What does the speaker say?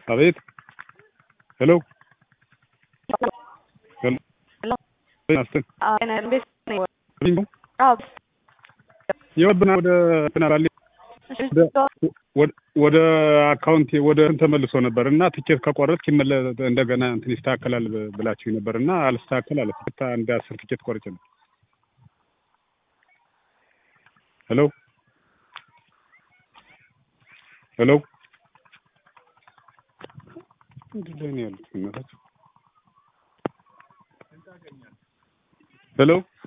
አቤት ሄሎ ሄሎ አስትን የወብና ወደ ትናራሌ ወደ አካውንት ወደ እንትን ተመልሶ ነበር እና ትኬት ከቆረጥክ ይመለ እንደገና እንትን ይስተካከላል ብላችሁ ነበር እና አልስተካከል አለ። አንድ አስር ትኬት ቆርጬ ነው። ሄሎ ሄሎ ምንድን ላይ ነው ያሉት? ሄሎ